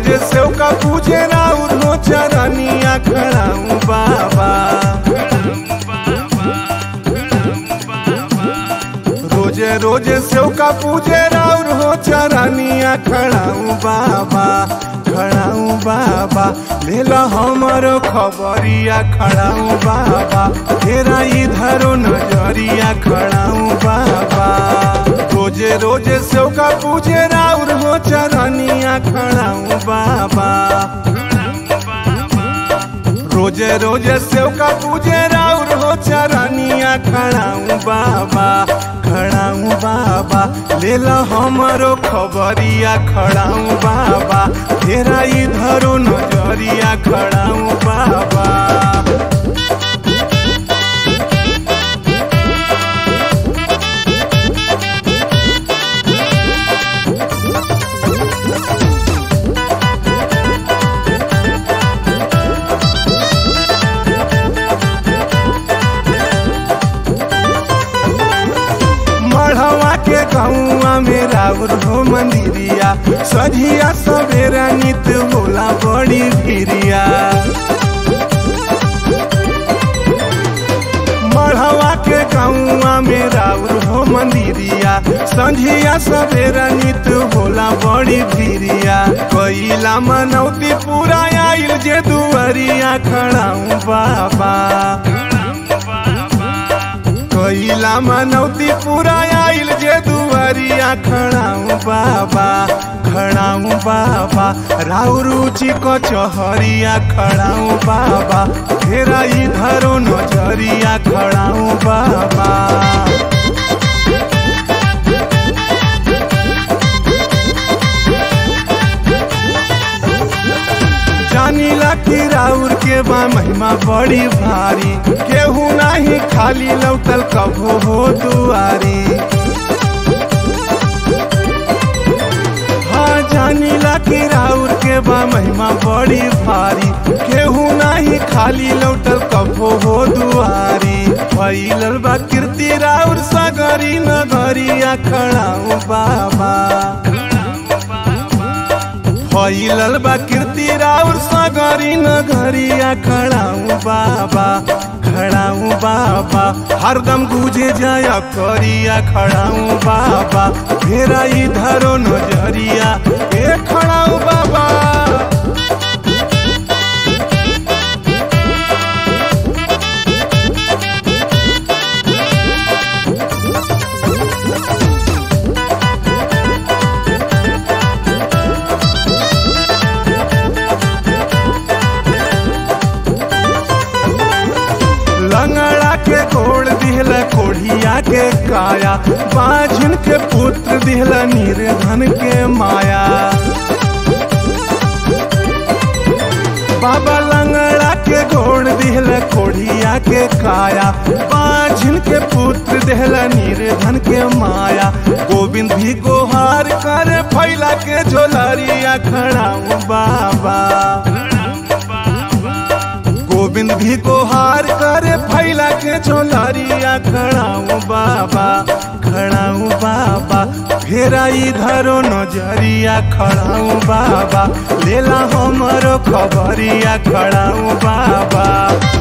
सेव का पूजे राउर हो चरनिया खड़ाऊ बाबा रोजे रोजे सेव का पूजे राउर हो चरनिया खड़ाऊ बाबा खड़ाऊ बाबा ले लो हमरो खबरिया खड़ाऊ बाबा तेरा इधरो नजरिया खड़ाऊ बाबा रोजे रोजे सेव का पूजे राउर हो चरनिया खड़ाऊ बाबा रोजे रोजे सेव का पूजे राउर हो चरनिया खड़ाऊ बाबा खड़ाऊ बाबा ले लो हमरो खबरिया खड़ाऊ बाबा तेरा इधरो नजरिया खड़ाऊ बाबा मढ़वा के गौआ में राउर हो मंदिरिया सझिया सवेरा नित होला बड़ी भिरिया मढ़वा के गौआ में राउर हो मंदिरिया संझिया सवेरा नित होला बड़ी भिरिया कैला मनौती पूरा आइल जे दुआरिया खड़ाऊ बाबा कैला मनौती पूरा आइल जे दुआरिया खड़ाऊ बाबा खड़ाऊ बाबा राउरुचि कचहरिया खड़ाऊ बाबा फेरा इधरो नजरिया खड़ाऊ बाबा जानीला कि राउर के बा महिमा बड़ी भारी केहू नाही खाली लौटल कभो हो दुआरी हाँ जानीला कि राउर के बा महिमा बड़ी भारी केहू नाही खाली लौटल कभो हो दुआरी फैलल बा कीर्ति राउर सगरी नगरिया खड़ाऊ बाबा फैलल बा कीर्ति राउर सगरी नगरिया खड़ाऊ बाबा खड़ाऊ बाबा हरदम गुजे जाय करिया खड़ाऊ बाबा फेरा इधरो नजरिया ए खड़ाऊ बाबा लंगड़ा के कोड़ दिहला कोढ़िया के काया बाझन के पुत्र दिहला निर्धन के माया बाबा लंगड़ा के गोड़ दिहला कोढ़िया के काया बाझन के पुत्र दिहला निर्धन के माया गोविंद भी गोहार कर फैला के झोलरिया खड़ाऊ बाबा गोविंद भी गोहार करे फैला के झोलरिया खड़ाऊ बाबा खड़ाऊ बाबा फेरा इधरो नजरिया खड़ाऊ बाबा लेला हमरो खबरिया खड़ाऊ बाबा